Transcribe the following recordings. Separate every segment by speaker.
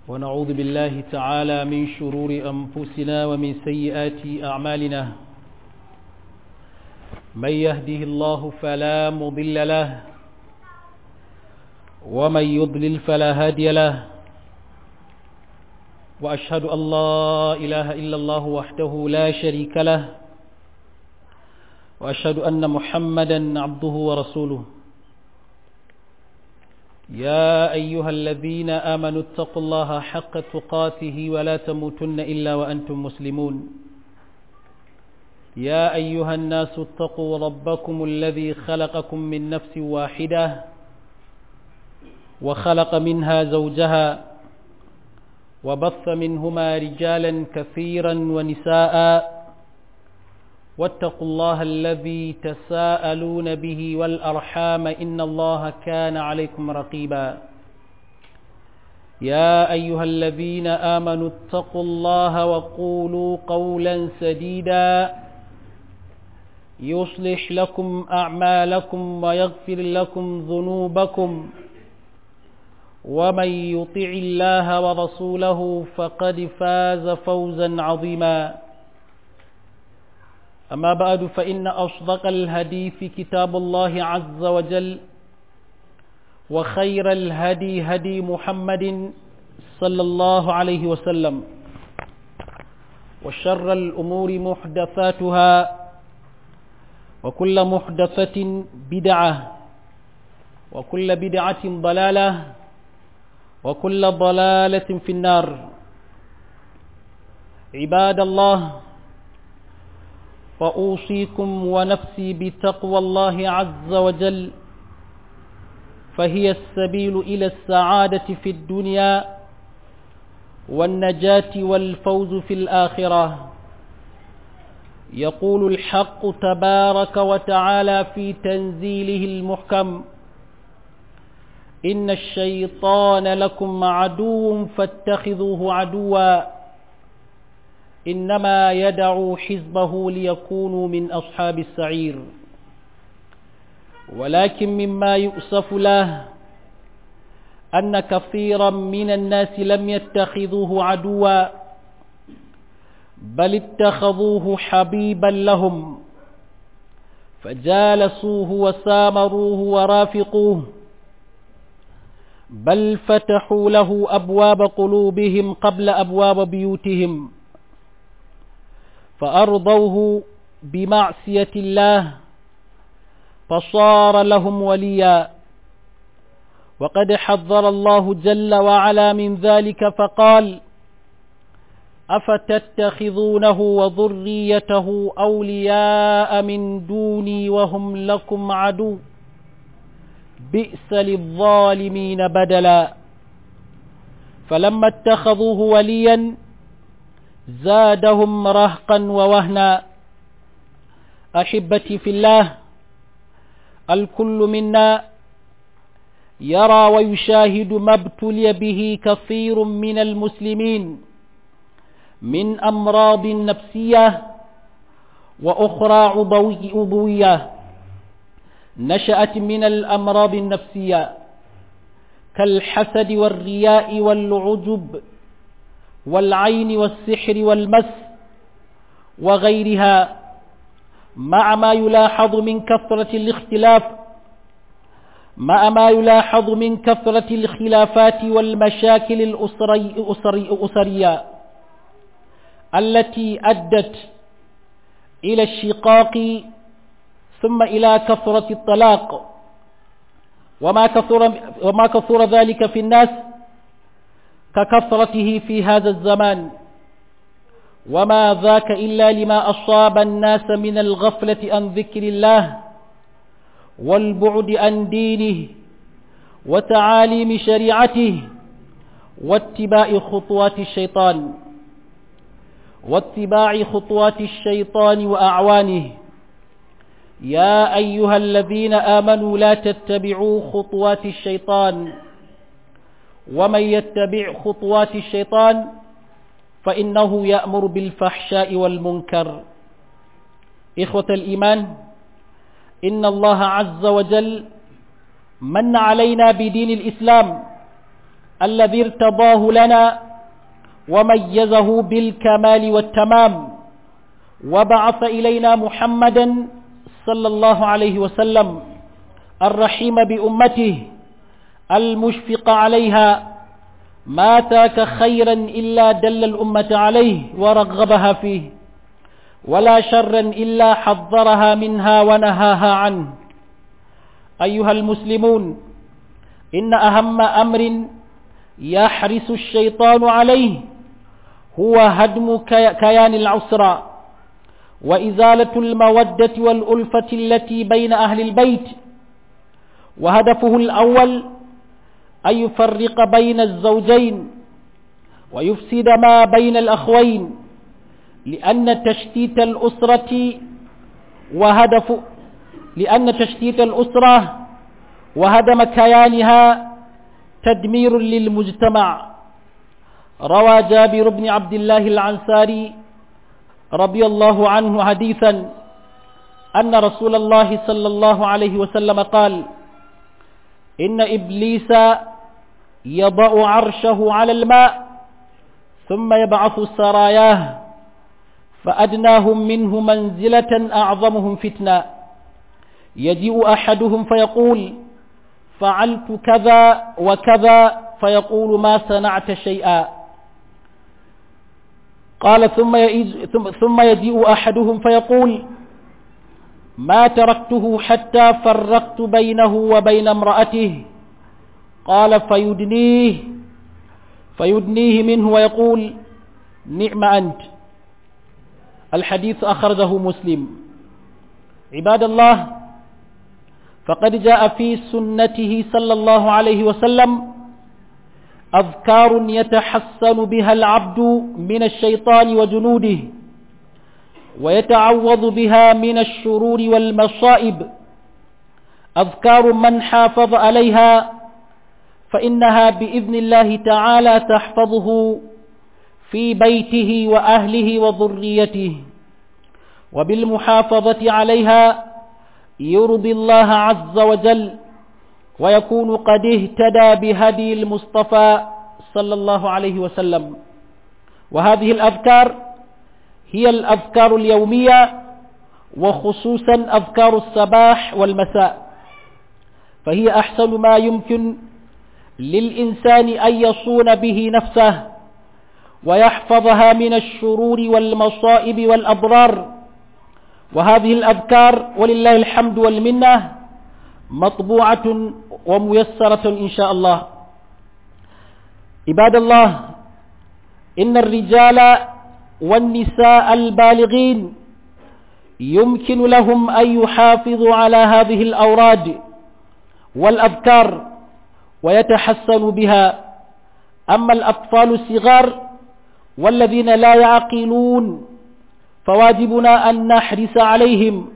Speaker 1: ونعوذ بالله تعالى من شرور أنفسنا ومن سيئات أعمالنا من يهده الله فلا مضل له ومن يضلل فلا هادي له وأشهد أن لا إله إلا الله وحده لا شريك له وأشهد أن محمدا عبده ورسوله يا أيها الذين آمنوا اتقوا الله حق تقاته ولا تموتن إلا وأنتم مسلمون يا أيها الناس اتقوا ربكم الذي خلقكم من نفس واحدة وخلق منها زوجها وبث منهما رجالا كثيرا ونساء واتقوا الله الذي تساءلون به والأرحام إن الله كان عليكم رقيبا يا أيها الذين آمنوا اتقوا الله وقولوا قولا سديدا يصلح لكم أعمالكم ويغفر لكم ذنوبكم ومن يطع الله ورسوله فقد فاز فوزا عظيما أما بعد فإن أصدق الهديث كتاب الله عز وجل وخير الهدي هدي محمد صلى الله عليه وسلم وشر الأمور محدثاتها وكل محدثة بدعة وكل بدعة ضلالة وكل ضلالة في النار عباد الله فأوصيكم ونفسي بتقوى الله عز وجل فهي السبيل إلى السعادة في الدنيا والنجاة والفوز في الآخرة يقول الحق تبارك وتعالى في تنزيله المحكم إن الشيطان لكم عدو فاتخذوه عدواً إنما يدعو حزبه ليكونوا من أصحاب السعير ولكن مما يؤسف له أن كثيرا من الناس لم يتخذوه عدوا بل اتخذوه حبيبا لهم فجالسوه وسامروه ورافقوه بل فتحوا له أبواب قلوبهم قبل أبواب بيوتهم فأرضوه بمعصية الله فصار لهم وليا وقد حذر الله جل وعلا من ذلك فقال أفتتخذونه وذريته أولياء من دوني وهم لكم عدو بئس للظالمين بدلا فلما اتخذوه وليا زادهم رهقا ووهنا أحبتي في الله الكل منا يرى ويشاهد ما ابتلي به كثير من المسلمين من أمراض نفسية وأخرى عضوية نشأت من الأمراض النفسية كالحسد والرياء والعجب والعين والسحر والمس وغيرها مع ما يلاحظ من كثرة الاختلاف مع ما يلاحظ من كثرة الخلافات والمشاكل الأسري أسري أسرية التي أدت إلى الشقاق ثم إلى كثرة الطلاق وما كثر, وما كثر ذلك في الناس ككثرته في هذا الزمان وما ذاك إلا لما أصاب الناس من الغفلة عن ذكر الله والبعد عن دينه وتعاليم شريعته واتباع خطوات الشيطان واتباع خطوات الشيطان وأعوانه يا أيها الذين آمنوا لا تتبعوا خطوات الشيطان ومن يتبع خطوات الشيطان فإنه يأمر بالفحشاء والمنكر إخوة الإيمان إن الله عز وجل من علينا بدين الإسلام الذي ارتضاه لنا وميزه بالكمال والتمام وبعث إلينا محمدا صلى الله عليه وسلم الرحيم بأمته المشفق عليها ما تاك خيرا إلا دل الأمة عليه ورغبها فيه ولا شرا إلا حذرها منها ونهاها عنه أيها المسلمون إن أهم أمر يحرس الشيطان عليه هو هدم كيان العسرى وإزالة المودة والألفة التي بين أهل البيت وهدفه الأول أن يفرق بين الزوجين ويفسد ما بين الأخوين لأن تشتيت الأسرة وهدف لأن تشتيت الأسرة وهدم كيانها تدمير للمجتمع روى جابر بن عبد الله العنساري رضي الله عنه حديثا أن رسول الله صلى الله عليه وسلم قال إن إبليس يضع عرشه على الماء ثم يبعث سراياه فأدناهم منه منزلة أعظمهم فتنة يجيء أحدهم فيقول فعلت كذا وكذا فيقول ما صنعت شيئا قال ثم, ثم يجيء أحدهم فيقول ما تركته حتى فرقت بينه وبين امرأته قال فيدنيه فيدنيه منه ويقول نعم أنت الحديث أخرجه مسلم عباد الله فقد جاء في سنته صلى الله عليه وسلم أذكار يتحسن بها العبد من الشيطان وجنوده ويتعوض بها من الشرور والمصائب أذكار من حافظ عليها فإنها بإذن الله تعالى تحفظه في بيته وأهله وذريته وبالمحافظة عليها يرضي الله عز وجل ويكون قد اهتدى بهدي المصطفى صلى الله عليه وسلم وهذه الأذكار هي الأذكار اليومية وخصوصا أذكار الصباح والمساء فهي أحسن ما يمكن للإنسان أن يصون به نفسه ويحفظها من الشرور والمصائب والأضرار وهذه الأذكار ولله الحمد والمنة مطبوعة وميسرة إن شاء الله عباد الله إن الرجال والنساء البالغين يمكن لهم أن يحافظوا على هذه الأوراد والأذكار ويتحسنوا بها أما الأطفال الصغار والذين لا يعقلون فواجبنا أن نحرص عليهم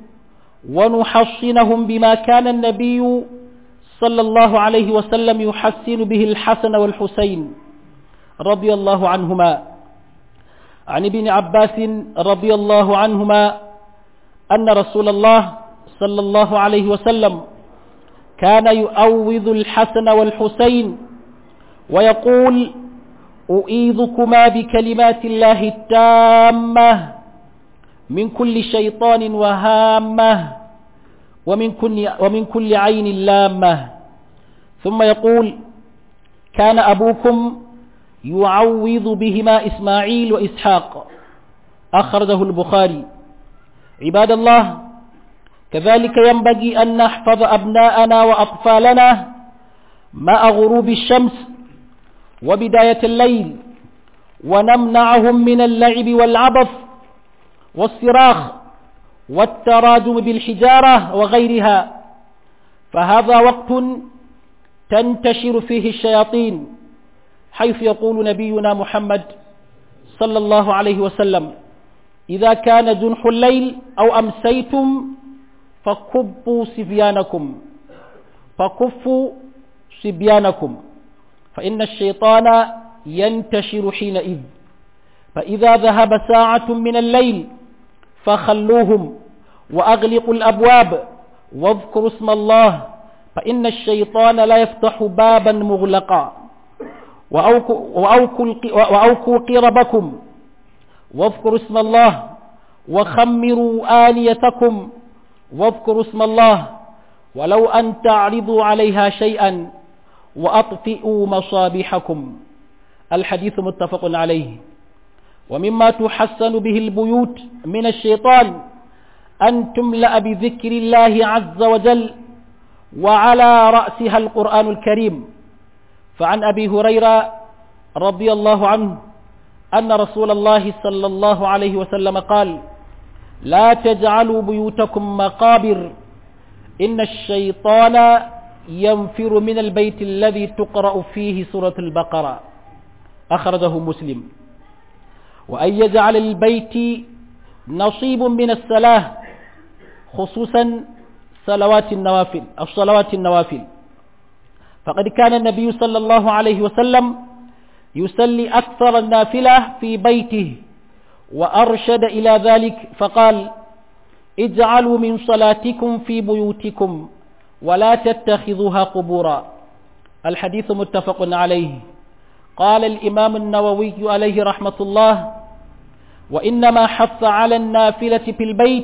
Speaker 1: ونحصنهم بما كان النبي صلى الله عليه وسلم يحسن به الحسن والحسين رضي الله عنهما عن ابن عباس رضي الله عنهما أن رسول الله صلى الله عليه وسلم كان يؤوذ الحسن والحسين ويقول أؤيذكما بكلمات الله التامة من كل شيطان وهامة ومن كل, ومن كل عين لامة ثم يقول كان أبوكم يعوذ بهما إسماعيل وإسحاق أخرجه البخاري عباد الله كذلك ينبغي أن نحفظ أبناءنا وأطفالنا مع غروب الشمس وبداية الليل ونمنعهم من اللعب والعبث والصراخ والتراجم بالحجارة وغيرها فهذا وقت تنتشر فيه الشياطين حيث يقول نبينا محمد صلى الله عليه وسلم إذا كان جنح الليل أو أمسيتم فكبوا صبيانكم فكفوا صبيانكم فإن الشيطان ينتشر حينئذ فإذا ذهب ساعة من الليل فخلوهم وأغلقوا الأبواب واذكروا اسم الله فإن الشيطان لا يفتح بابا مغلقا وأوكوا قربكم واذكروا اسم الله وخمروا آنيتكم واذكروا اسم الله ولو أن تعرضوا عليها شيئا وأطفئوا مصابيحكم الحديث متفق عليه ومما تحسن به البيوت من الشيطان أن تملأ بذكر الله عز وجل وعلى رأسها القرآن الكريم فعن أبي هريرة رضي الله عنه أن رسول الله صلى الله عليه وسلم قال لا تجعلوا بيوتكم مقابر إن الشيطان ينفر من البيت الذي تقرأ فيه سورة البقرة أخرجه مسلم وأن يجعل البيت نصيب من الصلاة خصوصا صلوات النوافل أو صلوات النوافل فقد كان النبي صلى الله عليه وسلم يصلي أكثر النافلة في بيته وأرشد إلى ذلك فقال اجعلوا من صلاتكم في بيوتكم ولا تتخذوها قبورا الحديث متفق عليه قال الإمام النووي عليه رحمة الله وإنما حث على النافلة في البيت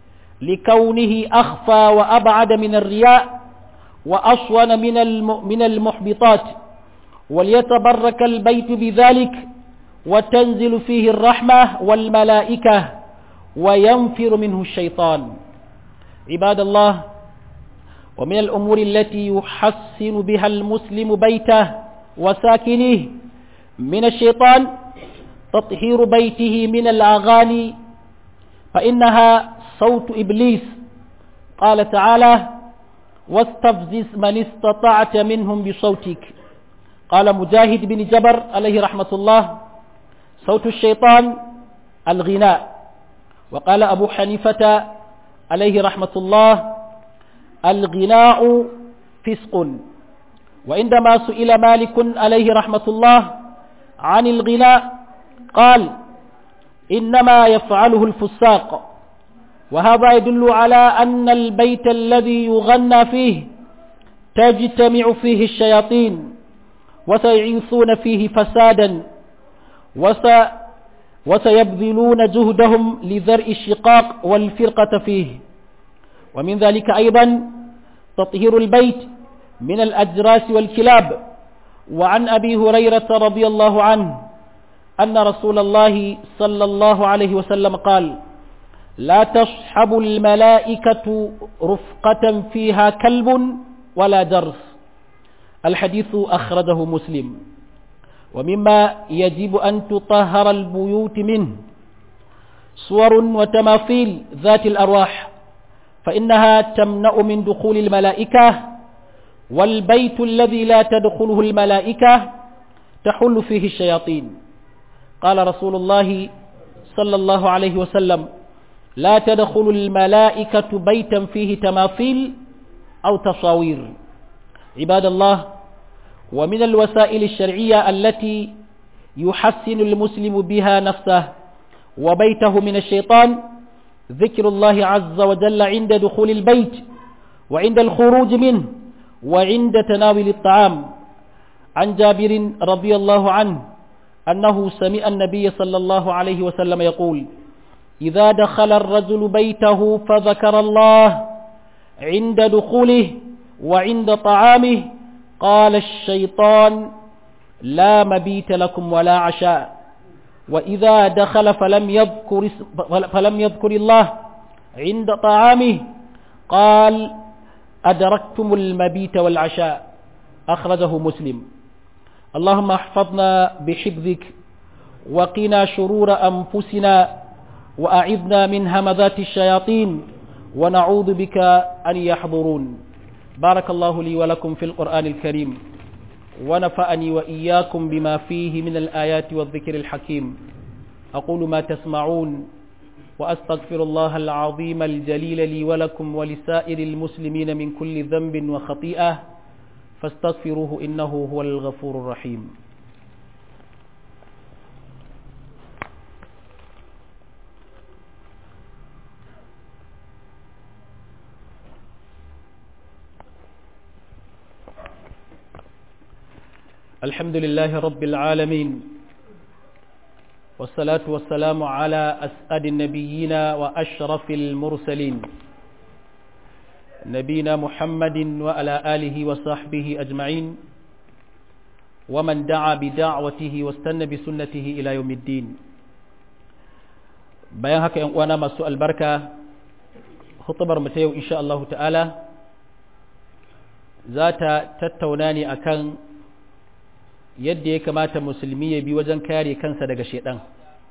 Speaker 1: لكونه أخفى وأبعد من الرياء وأصون من من المحبطات وليتبرك البيت بذلك وتنزل فيه الرحمة والملائكة وينفر منه الشيطان عباد الله ومن الأمور التي يحسن بها المسلم بيته وساكنيه من الشيطان تطهير بيته من الأغاني فإنها صوت إبليس قال تعالى واستفزز من استطعت منهم بصوتك قال مجاهد بن جبر عليه رحمة الله صوت الشيطان الغناء وقال أبو حنيفة عليه رحمة الله الغناء فسق وعندما سئل مالك عليه رحمة الله عن الغناء قال إنما يفعله الفساق وهذا يدل على أن البيت الذي يغنى فيه تجتمع فيه الشياطين وسيعيثون فيه فسادا وس وسيبذلون جهدهم لذرء الشقاق والفرقة فيه ومن ذلك أيضا تطهير البيت من الأجراس والكلاب وعن أبي هريرة رضي الله عنه أن رسول الله صلى الله عليه وسلم قال لا تصحب الملائكة رفقة فيها كلب ولا جرس الحديث أخرجه مسلم ومما يجب أن تطهر البيوت منه صور وتماثيل ذات الأرواح فإنها تمنع من دخول الملائكة والبيت الذي لا تدخله الملائكة تحل فيه الشياطين قال رسول الله صلى الله عليه وسلم لا تدخل الملائكة بيتا فيه تماثيل أو تصاوير عباد الله ومن الوسائل الشرعية التي يحسن المسلم بها نفسه وبيته من الشيطان ذكر الله عز وجل عند دخول البيت وعند الخروج منه وعند تناول الطعام عن جابر رضي الله عنه أنه سمع النبي صلى الله عليه وسلم يقول إذا دخل الرجل بيته فذكر الله عند دخوله وعند طعامه قال الشيطان لا مبيت لكم ولا عشاء وإذا دخل فلم يذكر, فلم يذكر الله عند طعامه قال أدركتم المبيت والعشاء أخرجه مسلم اللهم احفظنا بحفظك وقنا شرور أنفسنا وأعذنا من همذات الشياطين ونعوذ بك أن يحضرون بارك الله لي ولكم في القرآن الكريم ونفعني وإياكم بما فيه من الآيات والذكر الحكيم أقول ما تسمعون وأستغفر الله العظيم الجليل لي ولكم ولسائر المسلمين من كل ذنب وخطيئة فاستغفروه إنه هو الغفور الرحيم الحمد لله رب العالمين والصلاة والسلام على أسعد النبيين وأشرف المرسلين نبينا محمد وعلى آله وصحبه أجمعين ومن دعا بدعوته واستنى بسنته إلى يوم الدين bayan haka ‘yan uwana masu albarka hutubar mu ta yau insha Allah ta'ala za ta tattauna ne akan yadda ya kamata musulmi ya bi wajen kare kansa daga shaidan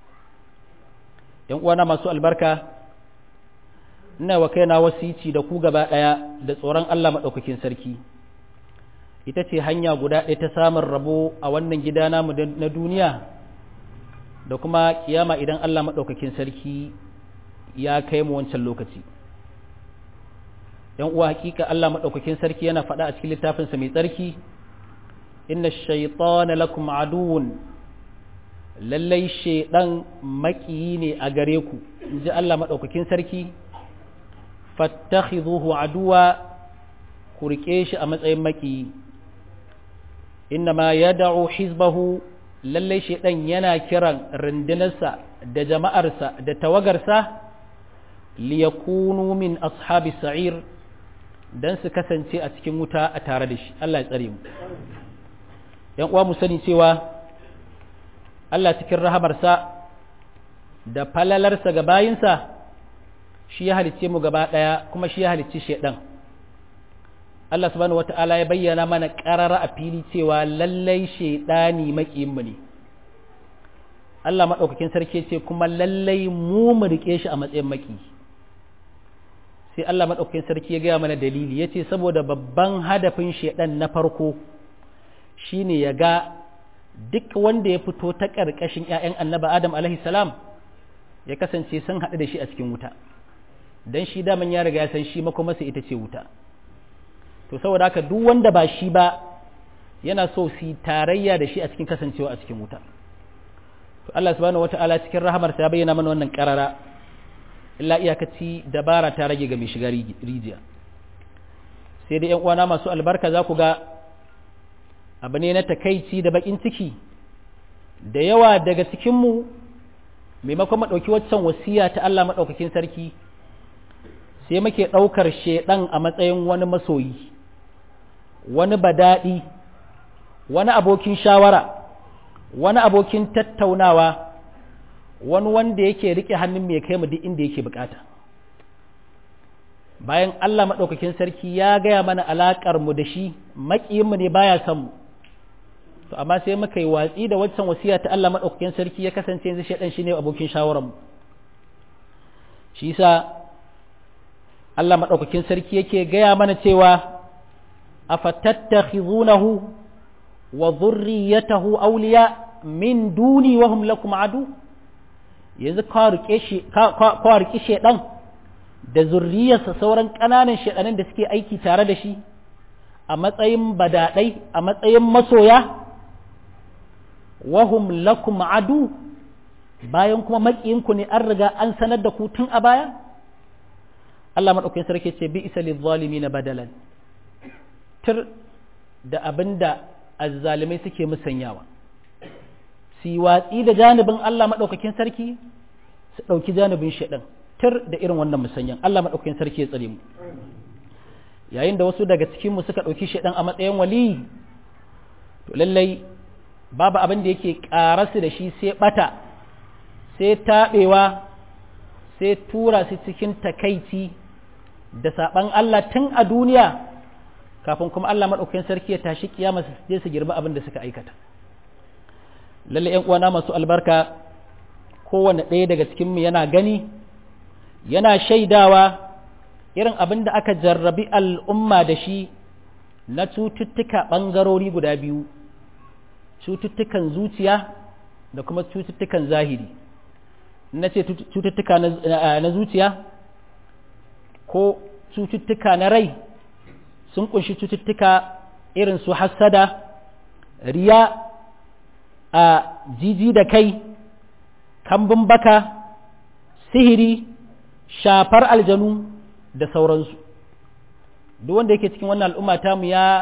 Speaker 1: ‘yan uwana masu albarka ina wa kaina wasici da ku gaba ɗaya da tsoron Allah maɗaukakin sarki ita ce hanya guda ɗaya ta samun rabo a wannan gida namu na duniya da kuma kiyama idan Allah maɗaukakin sarki ya kai mu wancan lokaci ‘yan uwa hakika Allah maɗaukakin sarki yana faɗa a cikin littafinsa mai tsarki inna shaitana lakum aduwun lallai shaidan maƙiyi ne a gare ku in ji Allah maɗaukakin sarki fattakhidhuhu aduwa ku riƙe shi a matsayin maƙiyi inna ma yad'u hizbahu lallai shaidan yana kiran rundunarsa da jama'arsa da tawagarsa liyakunu min ashabi sa'ir dan su kasance a cikin wuta a tare da shi Allah ya tsare mu yan uwa mu sani cewa Allah cikin rahamarsa da falalarsa ga bayinsa shi ya halicce mu gaba daya kuma shi ya halicci shaidan Allah subhanahu wata'ala ya bayyana mana ƙarara a fili cewa lallai shaidani maƙiyinmu ne Allah maɗaukakin sarki ce kuma lallai mu mu riƙe shi a matsayin maƙi sai Allah maɗaukakin sarki ya gaya mana dalili ya ce saboda babban hadafin shaidan na farko shine ya ga duk wanda ya fito ta ƙarƙashin 'ya'yan annaba Adam alaihi salam ya kasance sun haɗu da shi a cikin wuta don shi daman ya riga ya san shi makomasa ita ce wuta to saboda haka duk wanda ba shi ba yana so su tarayya da shi a cikin kasancewa a cikin wuta to Allah subhanahu wata'ala cikin rahamarsa ya bayyana mana wannan karara illa iyakaci dabara ta rage ga mai shiga rijiya sai dai ƴan uwana masu albarka za ku ga abu ne na takaici da bakin ciki da yawa daga cikinmu maimakon maɗauki waccan wasiya ta Allah maɗaukakin sarki sai muke ɗaukar shaiɗan a matsayin wani masoyi wani badaɗi wani abokin shawara wani abokin tattaunawa wani wanda yake rike hannun mai kai mu duk inda yake bukata bayan Allah maɗaukakin sarki ya gaya mana alaƙar mu da shi maƙiyinmu ne baya son mu to amma sai muka yi watsi da waccan wasiya ta Allah maɗaukakin sarki ya kasance yanzu shaidan shine abokin shawararmu shi yasa Allah maɗaukakin sarki yake gaya mana cewa afatattakhizunahu wa dhurriyyatahu awliya min duni wa hum lakum adu yanzu ka rike shi ka rike shedan da zurriyarsa sauran ƙananan shedanin da suke aiki tare da shi a matsayin badadai a matsayin masoya wa hum lakum adu bayan kuma makiyinku ne an riga an sanar da ku tun a baya Allah maɗaukakin sarki ce bi isa lizzalimi na badalan tir da abin da azzalimai suke musanyawa su yi watsi da janibin Allah maɗaukakin sarki su ɗauki janibin shaɗan tir da irin wannan musanyan Allah maɗaukakin sarki ya tsare mu yayin da wasu daga cikinmu suka ɗauki shaɗan a matsayin wali to lallai babu abin da yake ƙarasu da shi sai ɓata sai taɓewa sai tura su cikin takaici da saɓan Allah tun a duniya kafin kuma Allah maɗaukakin sarki ya tashi kiyama su je su girba abin da suka aikata lalle ƴan uwana masu albarka kowane ɗaya daga cikin mu yana gani yana shaidawa irin abin da aka jarrabi al'umma da shi na cututtuka ɓangarori guda biyu cututtukan zuciya da kuma cututtukan zahiri na ce cututtuka na zuciya ko cututtuka na rai sun kunshi cututtuka irin su hassada riya a jiji da kai kambun baka sihiri shafar aljanu da sauransu duk wanda yake cikin wannan al'umma tamu ya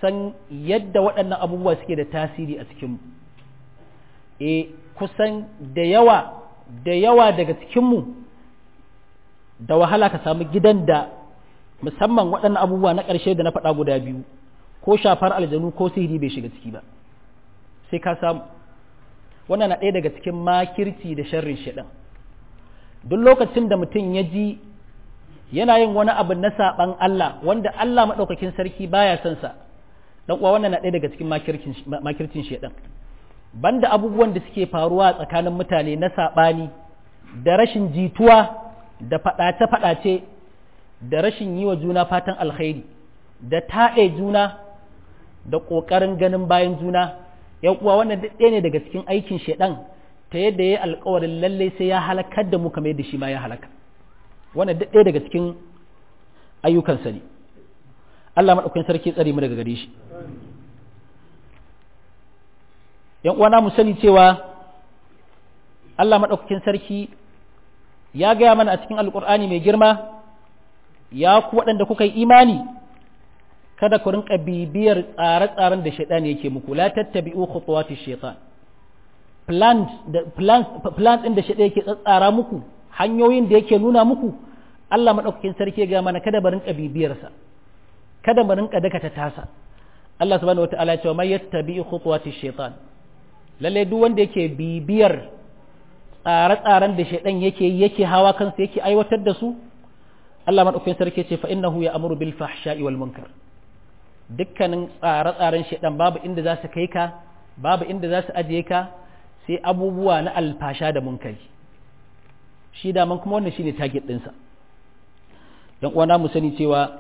Speaker 1: san yadda waɗannan abubuwa suke da tasiri a cikinmu e kusan da yawa da yawa daga cikinmu da wahala ka samu gidan da musamman waɗannan abubuwa na ƙarshe da na faɗa guda biyu ko shafar aljanu ko sihiri bai shiga ciki ba sai ka samu wannan na ɗaya daga cikin makirci da sharrin shaɗan duk lokacin da mutum ya ji yana yin wani abu na saɓan Allah wanda Allah maɗaukakin sarki baya son sa dan uwa wannan na ɗaya daga cikin makircin shaɗan banda abubuwan da suke faruwa tsakanin mutane na saɓani da rashin jituwa da faɗace-faɗace da rashin yi wa juna fatan alkhairi da taɗe juna da ƙoƙarin ganin bayan juna yan uwa wannan ɗaya ne daga cikin aikin shaɗan ta yadda ya yi alkawarin lallai sai ya halakar da mu kamar yadda shi ma ya halaka wannan ɗaya daga cikin ayyukansa ne Allah maɗaukakin sarki tsare mu daga gare shi yan uwana mu sani cewa Allah maɗaukakin sarki ya gaya mana a cikin alƙur'ani mai girma ya ku waɗanda kuka yi imani kada ku rinka bibiyar tsare-tsaren da shaitan yake muku la tattabi'u khutuwati shaitan plan plan ɗin da shaitan yake tsatsara muku hanyoyin da yake nuna muku Allah maɗaukakin sarki ya gaya mana kada mu rinka bibiyarsa kada mu rinka dakata tasa Allah subhanahu wataala ya ce mai yattabi'u khutuwati shaitan lalle duk wanda yake bibiyar tsare-tsaren da shaidan yake yake hawa kansa yake aiwatar da su Allah madaukakin sarki ce fa innahu ya'muru bil fahsha'i wal munkar dukkanin tsare-tsaren shaidan babu inda za su kai ka babu inda za su ajiye ka sai abubuwa na alfasha da munkari shi da man kuma wannan shine target ɗinsa dan uwana mu sani cewa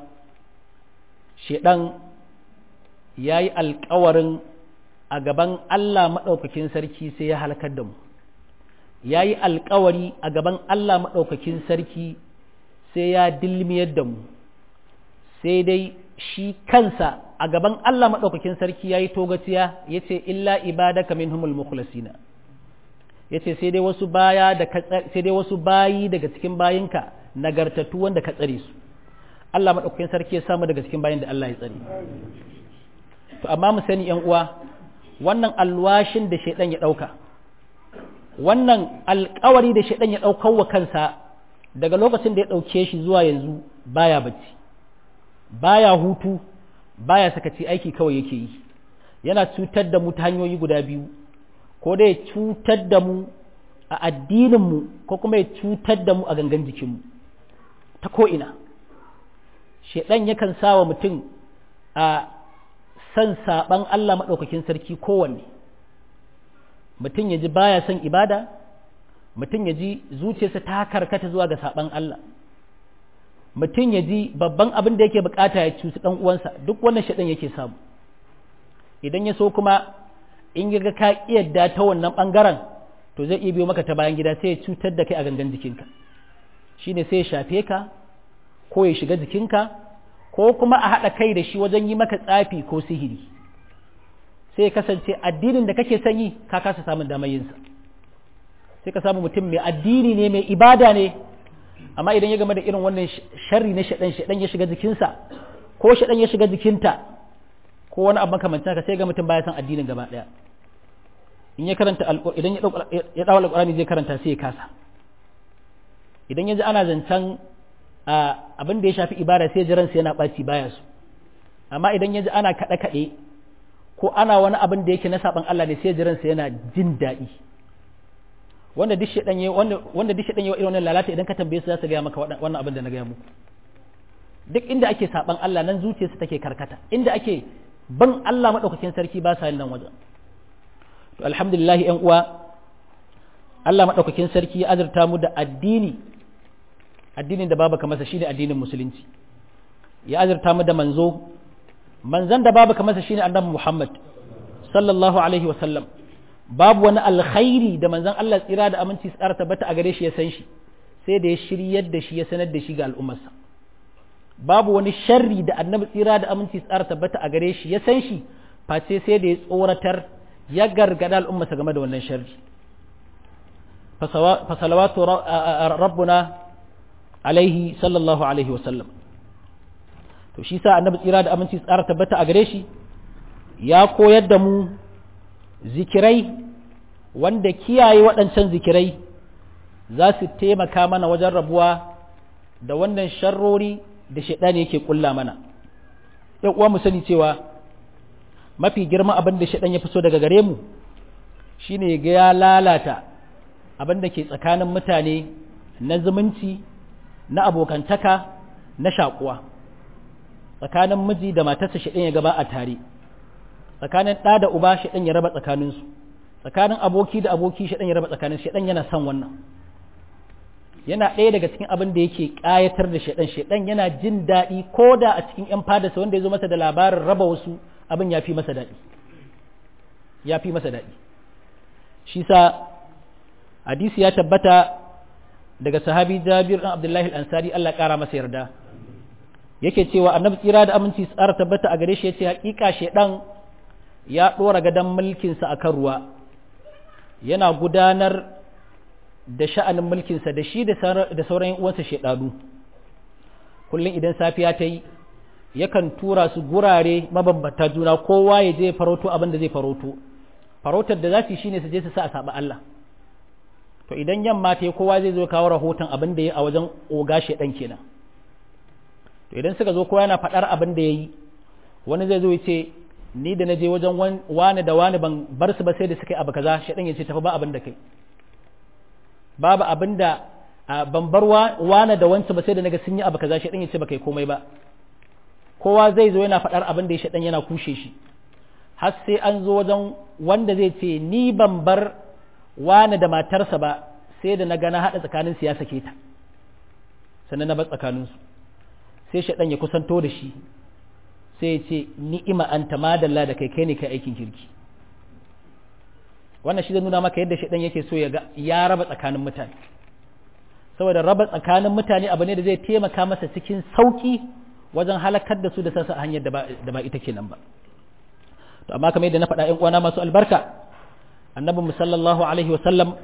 Speaker 1: shaidan yayi alƙawarin a gaban Allah maɗaukakin sarki sai ya halakar da mu ya yi alkawari a gaban Allah maɗaukakin sarki sai ya dilmiyar da mu sai dai shi kansa a gaban Allah maɗaukakin sarki ya yi togaciya ya ce illa ibadaka minhumul mukhlasina ya ce sai dai wasu baya da sai dai wasu bayi daga cikin bayinka nagartattu wanda ka tsare su Allah maɗaukakin sarki ya samu daga cikin bayin da Allah ya tsare to amma mu sani yan uwa wannan alwashin da shaidan ya ɗauka wannan alkawari da shaidan ya ɗaukar wa kansa daga lokacin da ya ɗauke shi zuwa yanzu baya bacci baya hutu baya sakaci aiki kawai yake yi yana cutar da mu ta hanyoyi guda biyu ko da ya cutar da mu a addininmu ko kuma ya cutar da mu a gangan jikinmu ta ko'ina shaidan yakan sa wa mutum a san saɓan Allah maɗaukakin sarki kowanne mutum ya ji baya son ibada mutum ya ji zuciyarsa ta karkata zuwa ga saɓan Allah mutum ya ji babban abin da yake bukata ya cuci ɗan uwansa duk wannan shaɗan yake samu idan ya so kuma in ya ga ka yadda ta wannan ɓangaren to zai iya biyo maka ta bayan gida sai ya cutar da kai a gangan jikinka shine sai ya shafe ka ko ya shiga jikinka ko kuma a haɗa kai da shi wajen yi maka tsafi ko sihiri sai kasance addinin da kake son yi ka kasa samun damar yinsa sai ka samu mutum mai addini ne mai ibada ne amma idan ya game da irin wannan sharri na shaɗan shaɗan ya shiga jikinsa ko shaɗan ya shiga jikinta ko wani abu makamancin haka sai ga mutum baya son addinin gaba ɗaya in ya karanta idan ya dawo alƙur'ani zai karanta sai ya kasa idan ya ji ana zancen abin da ya shafi ibada sai jiransa yana ɓaci baya su amma idan ya ji ana kaɗe-kaɗe ko ana wani abin da yake na saɓan Allah ne sai jiransa yana jin daɗi wanda duk shaɗan yi wanda duk shaɗan yi irin wannan lalata idan ka tambaye su za su gaya maka wannan abin da na gaya muku duk inda ake saɓan Allah nan zuciyarsa take karkata inda ake ban Allah maɗaukakin sarki ba sa yin nan wajen to alhamdulillah ƴan uwa Allah maɗaukakin sarki ya azurta mu da addini addinin da babu masa shine addinin musulunci ya azurta mu da manzo manzan da babu masa shine annabi Muhammad sallallahu alaihi wa sallam babu wani alkhairi da manzan Allah tsira da aminci tsara tabbata a gare shi ya san shi sai da ya shiryar da shi ya sanar da shi ga al'ummarsa babu wani sharri da annabi tsira da aminci tsara tabbata a gare shi ya san shi face sai da ya tsoratar ya gargada al'ummarsa game da wannan sharri fasalawatu rabbuna alaihi sallallahu alaihi wasallam to shi sa annabi tsira da aminci tsara tabbata a gare shi ya koyar da mu zikirai wanda kiyaye waɗancan zikirai za su taimaka mana wajen rabuwa da wannan sharrori da shaɗani yake ƙulla mana ‘yan uwa mu sani cewa mafi girma abin da shaɗan ya fi so daga gare mu shine ga ya lalata abin da ke tsakanin mutane na zumunci na abokantaka na shakuwa tsakanin miji da matarsa shaɗan ya gaba a tare tsakanin ɗa da uba shaɗan ya raba tsakaninsu tsakanin aboki da aboki shaɗan ya raba tsakanin shaɗan yana son wannan yana ɗaya daga cikin abin da yake ƙayatar da shaɗan shaɗan yana jin daɗi ko da a cikin ‘yan fadarsa wanda ya zo masa da labarin raba wasu abin ya fi masa daɗi ya fi masa daɗi shi sa hadisi ya tabbata daga sahabi jabir ɗan abdullahi al-ansari Allah ƙara masa yarda yake cewa annabi tsira da aminci tsara tabbata a gare shi ya ce haƙiƙa shaidan ya ɗora gadon mulkinsa a kan ruwa yana gudanar da sha'anin mulkinsa da shi da sauran uwansa shaidanu kullum idan safiya ta yi yakan tura su gurare mabambata juna kowa ya je farauto abin da zai farauto farautar da za su yi shine su je su sa a saba Allah to idan yamma ta yi kowa zai zo kawo rahoton abin da ya a wajen oga shaidan kenan to idan suka zo kowa yana faɗar abin da ya yi wani zai zo ya ce ni da na je wajen wani da wani ban bar su ba sai da suka yi abu kaza shaidan ya ce tafi ba abin da kai babu abin da ban bar wani da wancan ba sai da naga sun yi abu kaza shaidan ya ce ba kai komai ba kowa zai zo yana faɗar abin da ya shaidan yana kushe shi har sai an zo wajen wanda zai ce ni ban bar wani da matarsa ba sai da na gana haɗa tsakanin ya sake ta sannan na bar tsakaninsu sai shaɗan ya kusanto da shi sai ya ce ni'ima an ta madalla da kai kai ne kai aikin kirki wannan shi zai nuna maka yadda shaɗan yake so ya ga ya raba tsakanin mutane saboda raba tsakanin mutane abu ne da zai taimaka masa cikin sauki wajen halakar da su da sassa hanyar da ba ita kenan ba to amma kamar yadda na faɗa ƴan uwana masu albarka annabi sallallahu alaihi wasallam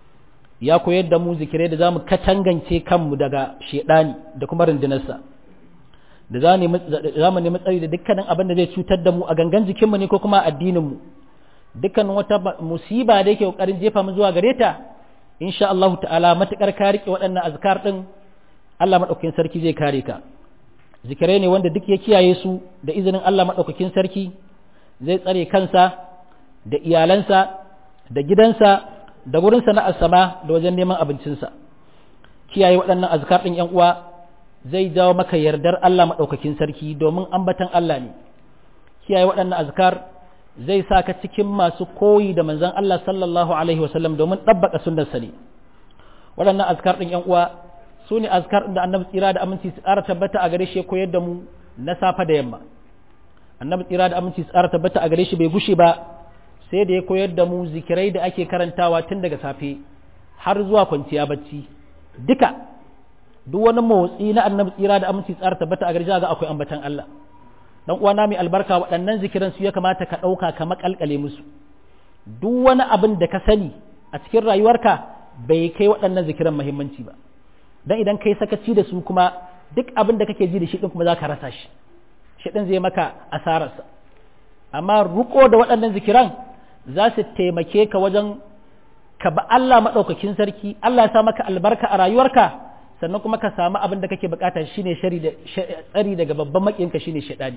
Speaker 1: ya koyar da mu zikirai da zamu katangance kanmu daga shedani da kuma rundunarsa da za mu nemi tsari da dukkanin abin da zai cutar da mu a gangan jikinmu ne ko kuma addininmu dukkanin wata musiba da yake kokarin jefa mu zuwa gare ta insha Allah ta'ala matukar ka rike waɗannan azkar din Allah madaukakin sarki zai kare ka zikirai ne wanda duk ya kiyaye su da izinin Allah madaukakin sarki zai tsare kansa da iyalansa da gidansa da gurin sana'ar sama da wajen neman abincinsa kiyaye waɗannan azkar ɗin ‘yan uwa zai jawo maka yardar Allah maɗaukakin sarki domin ambatan Allah ne kiyaye waɗannan azkar zai sa ka cikin masu koyi da manzon Allah sallallahu alaihi wasallam domin ɗabbaka sunnarsa ne waɗannan azkar ɗin ‘yan uwa su ne azkar ɗin da annabi tsira da aminci su ƙara tabbata a gare shi koyar da mu na safa da yamma annabi tsira da aminci su ƙara tabbata a gare shi bai gushe ba sai da ya koyar da mu zikirai da ake karantawa tun daga safe har zuwa kwanciya bacci duka duk wani motsi na annabi tsira da aminci tsara tabbata a garja ga akwai ambatan Allah dan uwana mai albarka waɗannan zikiran su ya kamata ka ɗauka ka makalkale musu duk wani abin da ka sani a cikin rayuwarka bai kai waɗannan zikiran muhimmanci ba dan idan kai sakaci da su kuma duk abin da kake ji da shi din kuma za ka rasa shi shi din zai maka asararsa amma ruko da waɗannan zikiran za su taimake ka wajen ka ba Allah maɗaukakin sarki Allah ya sa maka albarka a rayuwarka sannan kuma ka samu abin da kake bukata shine tsari daga babban maƙinka shine shaɗani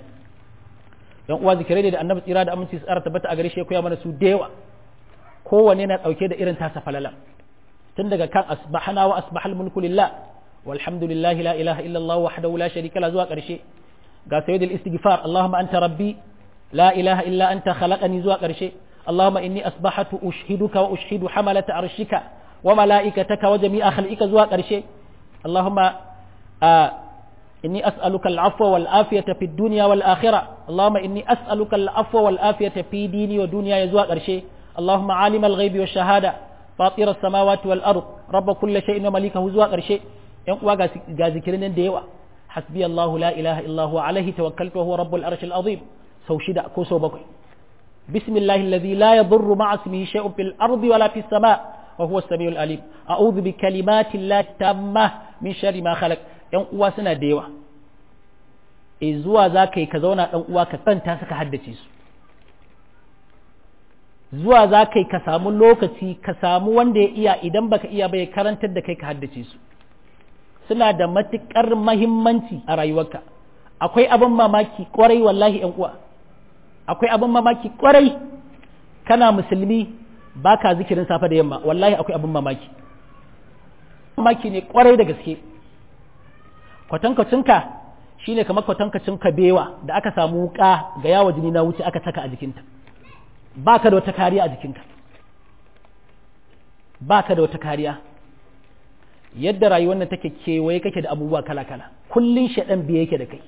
Speaker 1: yan uwa zikirai da annabi tsira da aminci tsara tabbata a gare shi ya koya mana su da yawa kowanne na ɗauke da irin tasa falala tun daga kan asbahana wa asbahal mulku lillah walhamdulillahi la ilaha illallah wahdahu la sharika la zuwa ƙarshe ga sayyidul istighfar allahumma anta rabbi la ilaha illa anta khalaqani zuwa ƙarshe اللهم إني أصبحت أشهدك وأشهد حملة عرشك وملائكتك وجميع خلقك زوا قرشي اللهم آه إني أسألك العفو والآفية في الدنيا والآخرة اللهم إني أسألك العفو والآفية في ديني ودنيا يزوا قرشي اللهم عالم الغيب والشهادة فاطر السماوات والأرض رب كل شيء ومليكه زوا قرشي ينقوا غازكرين ديوا حسبي الله لا إله إلا هو عليه توكلت وهو رب العرش العظيم سو شدا كوسو بكوي بسم الله الذي لا يضر مع اسمه شيء في الأرض ولا في السماء وهو السميع العليم أعوذ بكلمات الله التامة من شر ما خلق ‘yan uwa suna da yawa e zuwa za ka yi ka zauna ɗan uwa ka tsanta suka haddace su zuwa za kai ka samu lokaci ka samu wanda ya iya idan baka iya ba ya karantar da kai ka haddace su suna da matuƙar mahimmanci a rayuwarka akwai abin mamaki kwarai wallahi yan uwa akwai abin mamaki kwarai kana musulmi baka zikirin safe da yamma wallahi akwai abin mamaki mamaki ne kwarai da gaske kwatankwacinka shine kamar kwatankacin kabewa da aka samu wuka ga yawa jini na wuce aka saka a jikinta baka da wata kariya a jikinka baka da wata kariya yadda rayuwar nan take kewaye kake da abubuwa kala-kala kullun shaɗan biye yake da kai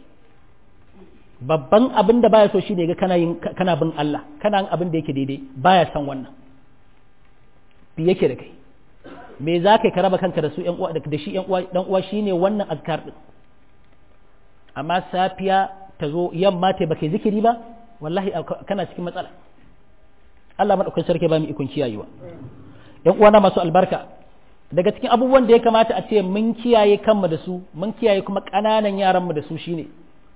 Speaker 1: babban abin da baya so shi ne ga kana yin kana bin Allah kana yin abin da yake daidai baya san wannan biye yake da kai me za ka raba kanka da su ƴan uwa da shi ƴan uwa dan uwa shine wannan azkar din amma safiya ta zo yamma ta baka zikiri ba wallahi kana cikin matsala Allah madaukakin sarki ba mu ikon kiyayewa ƴan uwana masu albarka daga cikin abubuwan da ya kamata a ce mun kiyaye kanmu da su mun kiyaye kuma ƙananan yaranmu da su shine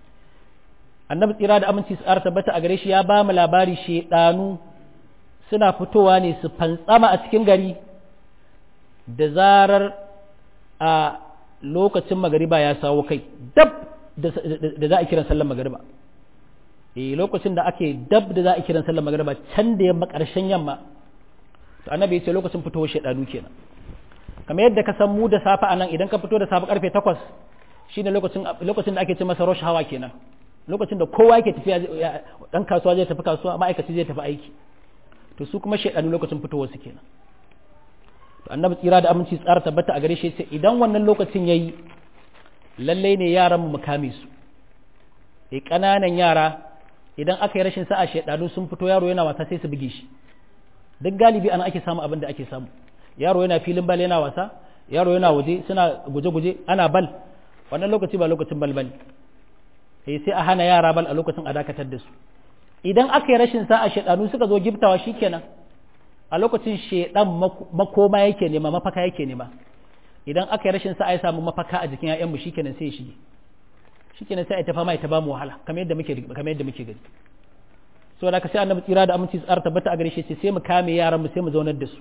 Speaker 1: annabi tsira da aminci su ƙara tabbata a gare shi ya ba mu labari shedanu suna fitowa ne su fantsama a cikin gari da zarar a lokacin magariba ya sawo kai dab da za a kiran sallar magariba eh lokacin da ake dab da za a kiran sallar magariba can da yamma ƙarshen yamma to annabi ya ce lokacin fitowar shedanu kenan kamar yadda ka san mu da safe a nan idan ka fito da safe karfe takwas shine lokacin lokacin da ake ce masa rush hawa kenan lokacin da kowa yake tafiya dan kasuwa zai tafi kasuwa ma'aikaci zai tafi aiki to su kuma shedanu lokacin fitowar su kenan to annabi tsira da aminci tsara tabbata a gare shi sai idan wannan lokacin yayi lalle ne yaran mu kame su eh kananan yara idan aka yi rashin sa'a shedanu sun fito yaro yana wasa sai su buge shi duk galibi ana ake samu abin da ake samu yaro yana filin bal yana wasa yaro yana waje suna guje-guje ana bal wannan lokaci ba lokacin bal bane eh sai a hana yara bal a lokacin a dakatar da su idan aka yi rashin sa'a shedanu suka zo giftawa shikenan a lokacin shedan makoma yake nema mafaka yake nema idan aka yi rashin sa'a ya samu mafaka a jikin ƴaƴanmu shikenan sai ya shige shikenan sai a tafa mai ta ba mu wahala kamar yadda muke kamar yadda muke gani so da ka sai annabi tsira da aminci tsara tabbata a gare shi sai mu kame yaran mu sai mu zaunar da su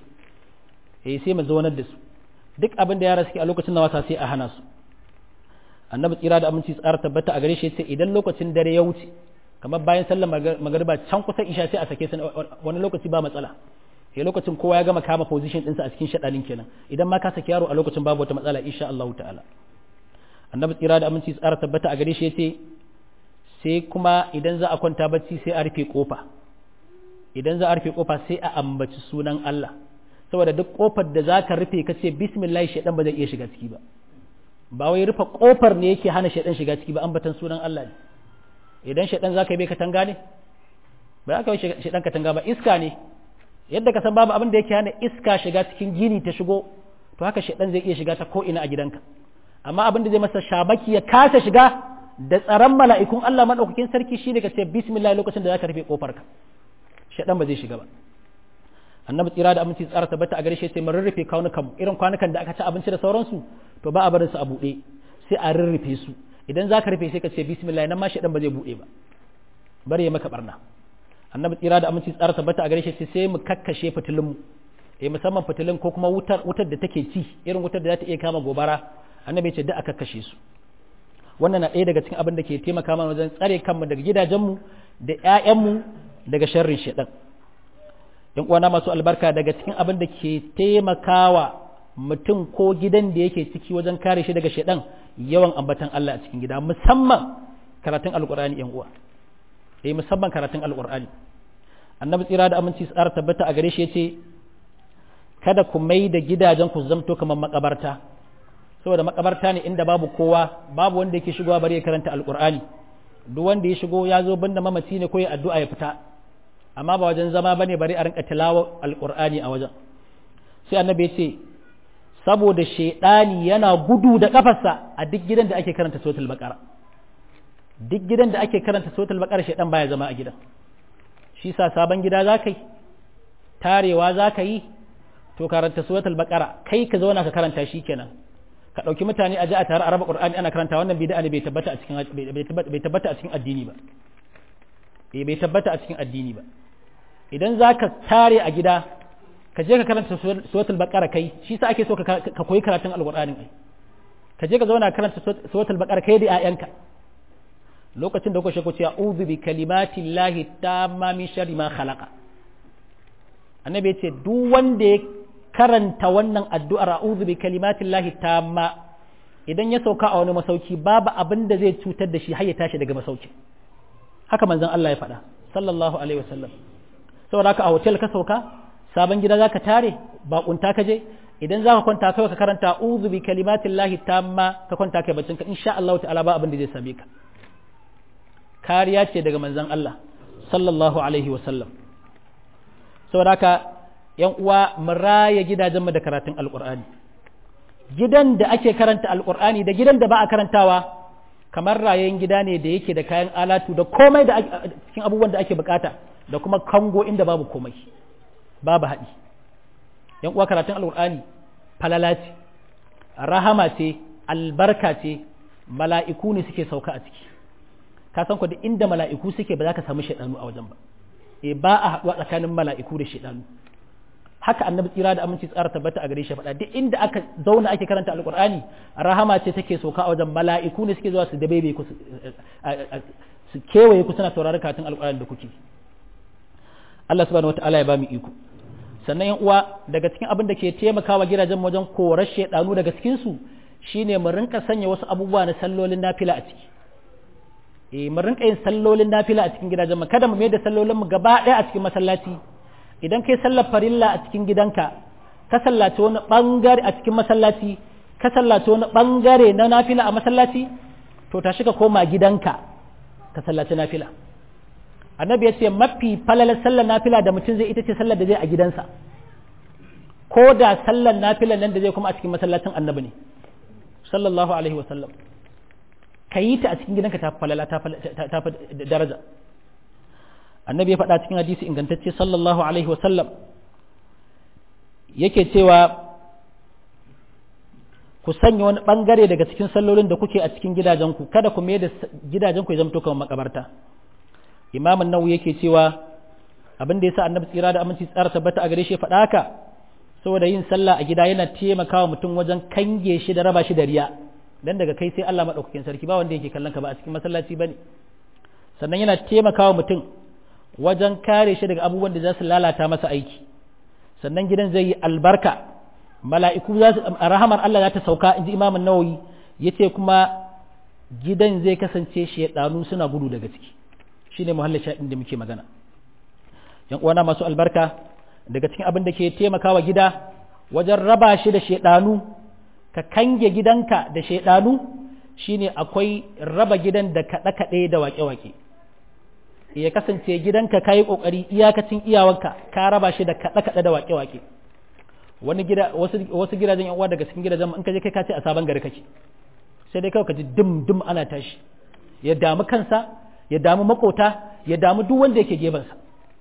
Speaker 1: eh sai mu zaunar da su duk abin da yara suke a lokacin na wasa sai a hana su annabi tsira da aminci tsara tabbata a gare shi sai idan lokacin dare ya wuce kamar bayan sallar magariba can kusa isha sai a sake su wani lokaci ba matsala sai lokacin kowa ya gama kama position ɗinsa a cikin shaɗanin kenan idan ma ka saki yaro a lokacin babu wata matsala insha Allah ta'ala annabi tsira da aminci tsara tabbata a gare shi yace sai kuma idan za a kwanta bacci sai a rufe kofa idan za a rufe kofa sai a ambaci sunan Allah saboda duk kofar da zaka rufe ka ce bismillah shaidan ba zai iya shiga ciki ba ba wai rufe kofar ne yake hana shaidan shiga ciki ba ambatan sunan Allah ne idan shaidan zaka yi bai katanga ne ba za ka yi shaidan katanga ba iska ne yadda ka san babu abin da yake hana iska shiga cikin gini ta shigo to haka shaidan zai iya shiga ta ko ina a gidanka amma abin da zai masa shabaki ya kasa shiga da tsaron mala'ikun Allah madaukakin sarki shine ka ce bismillah lokacin da zaka rufe kofar ka shaidan ba zai shiga ba annabi tsira da aminci tsara tabbata a gare shi sai mun rurrufe kaunukan irin kwanukan da aka ci abinci da sauransu to ba a barin su a buɗe sai a rurrufe su idan za ka rufe sai ka ce bismillah nan ma shaɗan ba zai buɗe ba bari ya maka barna annabi tsira da aminci tsara tabbata a gare shi sai mu kakkashe fitilun mu eh musamman fitilun ko kuma wutar wutar da take ci irin wutar da za ta iya kama gobara annabi ya ce duk a kakkashe su wannan na ɗaya daga cikin abin da ke taimaka mana wajen tsare kanmu daga gidajenmu da ƴaƴanmu daga sharrin shaɗan yan uwana masu albarka daga cikin abin da ke taimakawa mutum ko gidan da yake ciki wajen kare shi daga shaidan yawan ambatan Allah a cikin gida musamman karatun alkur'ani yan uwa eh musamman karatun alkur'ani annabi tsira da aminci tsara tabbata a gare shi yace kada ku mai da gidajen ku zamto kamar makabarta saboda makabarta ne inda babu kowa babu wanda yake shigowa bari ya karanta alkur'ani duk wanda ya shigo ya zo banda mamaci ne ko ya addu'a ya fita amma ba wajen zama bane bari a rinka tilawa alqur'ani a wajen sai annabi ya ce saboda shedani yana gudu da kafarsa a duk gidan da ake karanta suratul baqara duk gidan da ake karanta suratul baqara shedan baya zama a gidan shi sa sabon gida zakai tarewa zaka yi to karanta suratul baqara kai ka zauna ka karanta shi kenan ka dauki mutane a ji a tare a raba qur'ani ana karanta wannan bid'a ne bai tabbata a cikin bai tabbata a cikin addini ba bai tabbata a cikin addini ba idan za ka tare a gida ka je ka karanta suratul baqara kai shi sa ake so ka koyi karatun alqur'ani ai ka je ka zauna karanta suratul baqara kai da 'ya'yanka lokacin da kuka shako ce a'udhu bi kalimati llahi tamma min sharri ma khalaqa annabi yace duk wanda ya karanta wannan addu'ar a'udhu bi kalimati llahi tamma idan ya sauka a wani masauki babu abin da zai cutar da shi har ya tashi daga masauki haka manzon Allah ya faɗa sallallahu alaihi wasallam saboda haka a hotel ka sauka sabon gida zaka tare bakunta ka je idan zaka kwanta kawai ka karanta a'udhu bi kalimati llahi tamma ka kwanta kai baccin ka insha Allah ta'ala ba abin da zai same ka kariya ce daga manzon Allah sallallahu alaihi wasallam saboda haka yan uwa mu raya gidajenmu da karatun alqur'ani gidan da ake karanta alqur'ani da gidan da ba a karantawa kamar rayayin gida ne da yake da kayan alatu da komai da cikin abubuwan da ake bukata da kuma kango inda babu komai babu haɗi yan uwa karatun alqur'ani falala ce rahama ce albarka ce mala'iku ne suke sauka a ciki ka san ku duk inda mala'iku suke ba za ka samu shaidanu a wajen ba e ba a haɗuwa tsakanin mala'iku da shaidanu haka annabi tsira da aminci tsara tabbata a gare shi faɗa duk inda aka zauna ake karanta alqur'ani rahama ce take sauka a wajen mala'iku ne suke zuwa su dabebe ku su kewaye ku suna sauraron karatun alqur'ani da kuke Allah subhanahu wataala ya ba mu iko sannan yan uwa daga cikin abin da ke taimakawa gidajen wajen korar shaidanu daga cikin su shine mu rinka sanya wasu abubuwa na sallolin nafila a ciki eh mu rinka yin sallolin nafila a cikin gidajen mu kada mu mai da sallolin mu gaba ɗaya a cikin masallaci idan kai sallar farilla a cikin gidanka ka sallaci wani bangare a cikin masallaci ka sallaci wani bangare na nafila a masallaci to tashi ka koma gidanka ka sallaci nafila annabi ya ce mafi falalar sallar nafila da mutum zai ita ce sallar da zai a gidansa ko da sallar nafilan nan da zai kuma a cikin masallacin annabi ne sallallahu alaihi wa sallam ka yi ta a cikin gidanka ta falala ta daraja annabi ya faɗa cikin hadisi ingantacce sallallahu alaihi wasallam yake cewa ku sanya wani ɓangare daga cikin sallolin da kuke a cikin gidajenku kada ku mai da gidajenku ya zamto kamar makabarta imamun nawu yake cewa abin da ya sa annabi tsira da aminci tsara tabbata a gare shi faɗa haka saboda yin sallah a gida yana taimakawa mutum wajen kange shi da raba shi da riya dan daga kai sai Allah madaukakin sarki ba wanda yake kallon ka ba a cikin masallaci bane sannan yana taimakawa mutum wajen kare shi daga abubuwan da za su lalata masa aiki sannan gidan zai yi albarka mala'iku za su rahamar Allah za ta sauka inji imamun nawawi yace kuma gidan zai kasance shedanu suna gudu daga ciki shine muhallin shaɗin da muke magana yan uwana masu albarka daga cikin abin da ke taimakawa gida wajen raba shi da shedanu ka kange gidanka da shaidanu shine akwai raba gidan da kaɗe-kaɗe da waƙe-waƙe ya kasance gidanka ka yi ƙoƙari iyakacin iyawanka ka raba shi da kaɗe-kaɗe da waƙe-waƙe wani gida wasu gidajen yan uwa daga cikin gidajen in ka je kai ka ce a sabon gari kake sai dai kawai ka ji dum dum ana tashi ya damu kansa ya damu makota ya damu duk wanda yake gebansa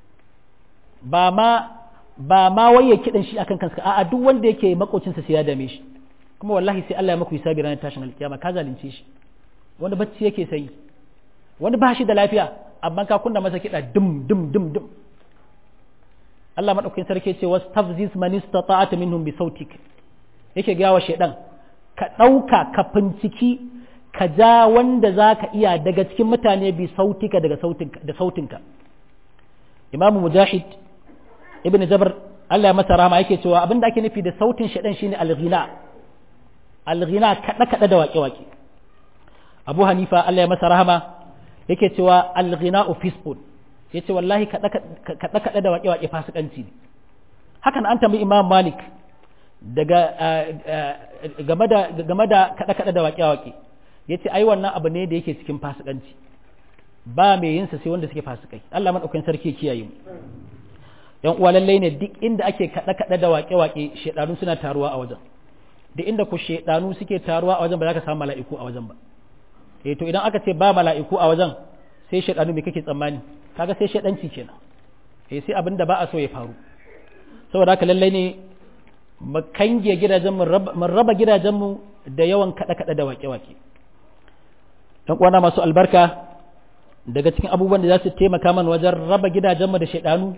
Speaker 1: ba ma ba ma wai ya kidan shi akan kansa a'a duk wanda yake makocinsa sai ya dame shi kuma wallahi sai Allah ya maku hisabi ranar tashin alkiyama ka zalunce shi wani bacci yake sai wani ba shi da lafiya amma ka kunna masa kiɗa dum dum dum dum Allah madaukakin sarki ce wastafziz man istata'ata minhum bi sautik yake ga wa shedan ka dauka ka finciki ka ja wanda zaka iya daga cikin mutane bi sautika daga sautinka da sautinka Imam Mujahid Ibn Jabr Allah ya masa rahama yake cewa abinda ake nufi da sautin shedan shine al-ghina alghina kaɗe-kaɗe da waƙe-waƙe abu hanifa allah ya masa rahama yake cewa alghina fiskun ya ce wallahi kaɗe-kaɗe da waƙe-waƙe fasikanci ne hakan an tambayi imam malik daga game da kaɗe-kaɗe da waƙe-waƙe ya ce ai wannan abu ne da yake cikin fasikanci ba mai yinsa sai wanda suke fasikai allah maɗaukakin sarki kiyaye mu yan uwa lallai ne duk inda ake kaɗe-kaɗe da waƙe-waƙe shaidanu suna taruwa a wajen da inda ku shaidanu suke taruwa a wajen ba za ka samu mala'iku a wajen ba eh to idan aka ce ba mala'iku a wajen sai shaidanu me kake tsammani kaga sai shaidanci kenan eh sai abin da ba a so ya faru saboda haka lallai ne mu kange gidajen mu raba gidajen mu da yawan kada kada da wake wake dan uwana masu albarka daga cikin abubuwan da za su taimaka mana wajen raba gidajen mu da shaidanu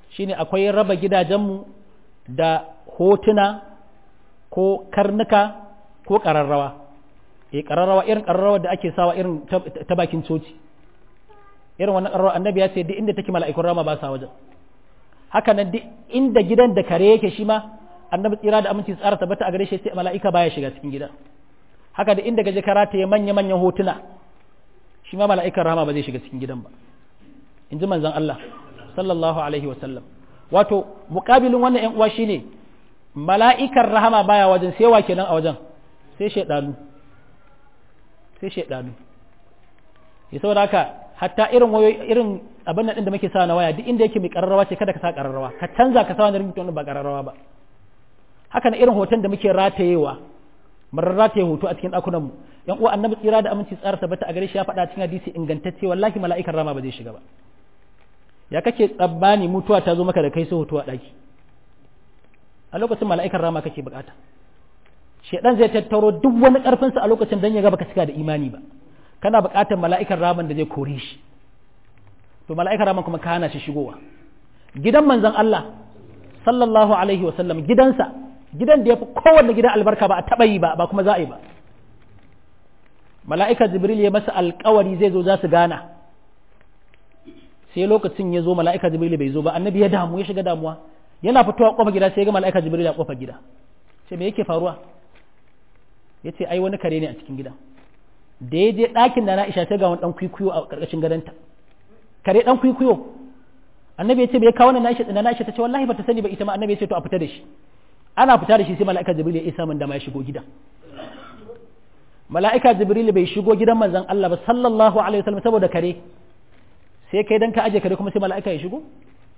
Speaker 1: shine akwai raba gidajenmu da hotuna ko karnuka ko ƙararrawa e ƙararrawa irin ƙararrawa da ake sawa irin ta bakin coci irin wannan ƙararrawa annabi ya ce duk inda take mala'ikun rama ba sa wajen haka nan duk inda gidan da kare yake shi ma annabi tsira da aminci tsara tabbata a gare shi sai mala'ika baya shiga cikin gidan haka da inda gaje karata ya manya manyan hotuna shi ma mala'ikan rahama ba zai shiga cikin gidan ba in ji manzon Allah sallallahu alaihi wasallam wato muƙabilin wannan ƴan uwa shine mala'ikan rahama baya wajen sai wa kenan a wajen sai shaidanu sai shaidanu ya saboda haka hatta irin wayo irin abin nan da muke sa na waya duk inda yake mai kararrawa ce kada ka sa kararrawa ka canza ka sa wani ringtone ba kararrawa ba haka na irin hoton da muke ratayewa mun rataye hoto a cikin ɗakunan mu yan uwa annabi tsira da aminci tsara tabbata a gare shi ya faɗa cikin hadisi ingantacce wallahi mala'ikan rama ba zai shiga ba ya kake tsabbani mutuwa ta zo maka da kai sai hoto a ɗaki a lokacin mala'ikan rama kake bukata shedan zai tattaro duk wani karfinsa a lokacin dan ya ga baka cika da imani ba kana bukatar mala'ikan raman da zai kore shi to mala'ikan raman kuma ka hana shi shigowa gidan manzon Allah sallallahu alaihi wa sallam gidansa gidan da ya fi kowanne gidan albarka ba a taɓa yi ba ba kuma za a yi ba mala'ika jibril ya masa alkawari zai zo za su gana sai lokacin ya zo mala'ika jibril bai zo ba annabi ya damu ya shiga damuwa yana fitowa kofar gida sai ya ga mala'ika jibril a kofar gida sai me yake faruwa ya ce ai wani kare ne a cikin gida da ya je ɗakin da na isha sai ga wani ɗan kwikwiyo a ƙarƙashin gadonta kare ɗan kwikwiyo annabi ya ce bai kawo na na isha ta ce wallahi ba ta sani ba ita ma annabi ya ce to a fita da shi ana fita da shi sai mala'ika jibril ya isa min da ma ya shigo gidan mala'ika jibril bai shigo gidan manzon Allah ba sallallahu alaihi wasallam saboda kare sai kai dan ka aje kare kuma sai mala'ika ya shigo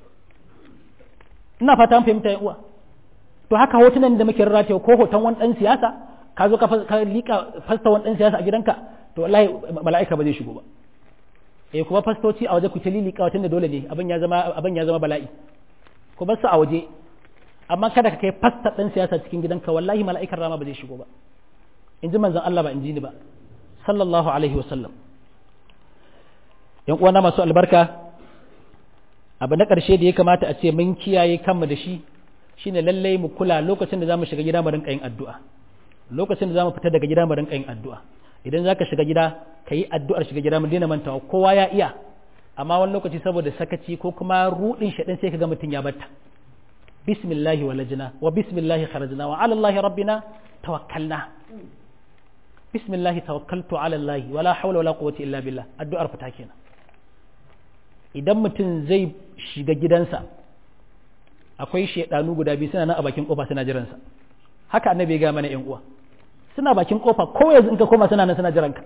Speaker 1: ina fata an fahimta yan uwa to haka hotunan da muke rarrata ko hoton wani dan siyasa ka zo ka lika fasta wani dan siyasa a gidanka to wallahi mala'ika ba zai shigo ba eh kuma fastoci a waje ku ta lilika watan da dole ne abin ya zama abin ya zama bala'i ku bar su a waje amma kada ka kai fasta dan siyasa cikin gidanka wallahi mala'ikan rama ba zai shigo ba in ji manzon Allah ba in ji ni ba sallallahu alaihi wa sallam yan uwana masu albarka abu na ƙarshe da ya kamata a ce mun kiyaye kanmu da shi shine lallai mu kula lokacin da zamu shiga gida mu rinka yin addu'a lokacin da zamu fita daga gida mu rinka yin addu'a idan zaka shiga gida ka yi addu'ar shiga gida mu daina mantawa kowa ya iya amma wani lokaci saboda sakaci ko kuma rudin shaɗin sai ka ga mutum ya batta bismillahi walajna wa bismillahi kharajna wa ala allahi rabbina tawakkalna bismillahi tawakkaltu ala allahi wala hawla wala quwwata illa billah addu'ar fita kenan idan mutum zai shiga gidansa akwai shaidanu guda biyu suna nan a bakin kofa suna jiransa haka annabi ya ga mana yan uwa suna bakin kofa ko yanzu in ka koma suna nan suna jiranka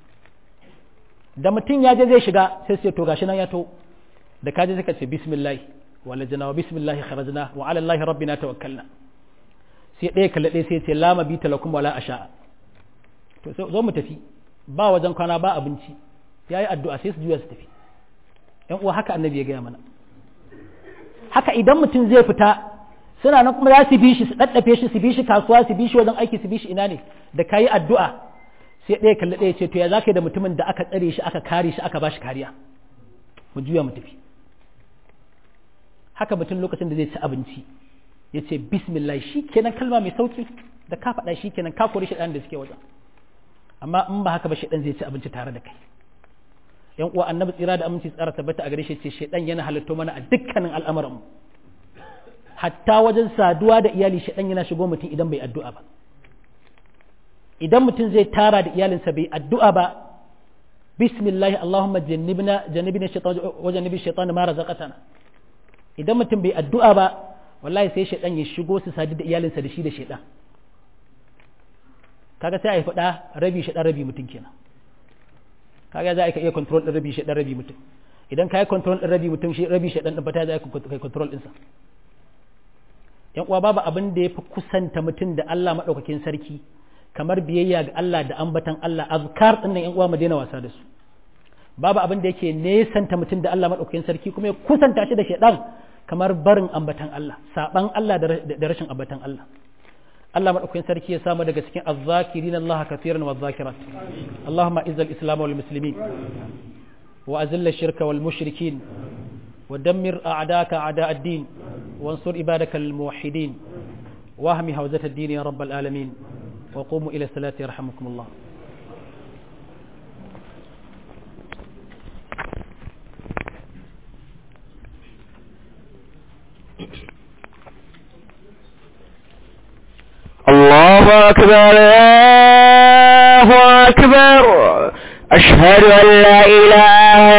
Speaker 1: da mutum ya je zai shiga sai sai to gashi nan ya to da kaje sai ka ce bismillah walajna wa bismillah kharajna wa ala allahi rabbina tawakkalna sai ɗaya kalle ɗaya sai ce la mabita lakum wala asha to zo mu tafi ba wajen kwana ba abinci yayi addu'a sai su juya su tafi yan uwa haka annabi ya gaya mana haka idan mutum zai fita suna nan kuma za su bi shi su daddafe shi su bi shi kasuwa su bi shi wajen aiki su bi shi ina ne da kayi addu'a sai ɗaya kalli ɗaya ce to ya zaka da mutumin da aka tsare shi aka kare shi aka bashi kariya mu juya mu tafi haka mutum lokacin da zai ci abinci ya ce bismillah shi kenan kalma mai sauki da ka faɗa shi kenan ka kori shi ɗan da suke wajen amma in ba haka ba shi ɗan zai ci abinci tare da kai yan uwa annabi tsira da aminci tsara tabbata a gare shi ce shedan yana halatto mana a dukkanin al'amuran mu hatta wajen saduwa da iyali shedan yana shigo mutum idan bai addu'a ba idan mutum zai tara da iyalinsa bai addu'a ba bismillah allahumma jannibna jannibna shaytan wa jannibi shaytan ma razaqatana idan mutum bai addu'a ba wallahi sai shedan ya shigo su sadu da iyalinsa da shi da shedan kaga sai a yi faɗa rabi shedan rabi mutum kenan kaga za ka iya control din rabi shaɗan rabi mutum idan ka yi control din rabi mutum shi rabi shaɗan din fata za ka kai control ɗinsa yan uwa babu abin da ya fi kusanta mutum da Allah maɗaukakin sarki kamar biyayya ga Allah da ambatan Allah azkar ɗin nan yan uwa mu daina wasa da su babu abin da yake nesanta mutum da Allah maɗaukakin sarki kuma ya kusanta shi da shaɗan kamar barin ambatan Allah saban Allah da rashin ambatan Allah Allah madaukakin sarki ya samu daga cikin azzakirin Allah kafiran wa zakirat Allahumma izzal islam wal muslimin wa azilla shirka wal mushrikin ودمر أعداءك أعداء الدين وانصر عبادك الموحدين واهم هوزة الدين يا رب العالمين وقوموا إلى الصلاة يرحمكم الله
Speaker 2: الله أكبر الله أكبر أشهد أن لا إله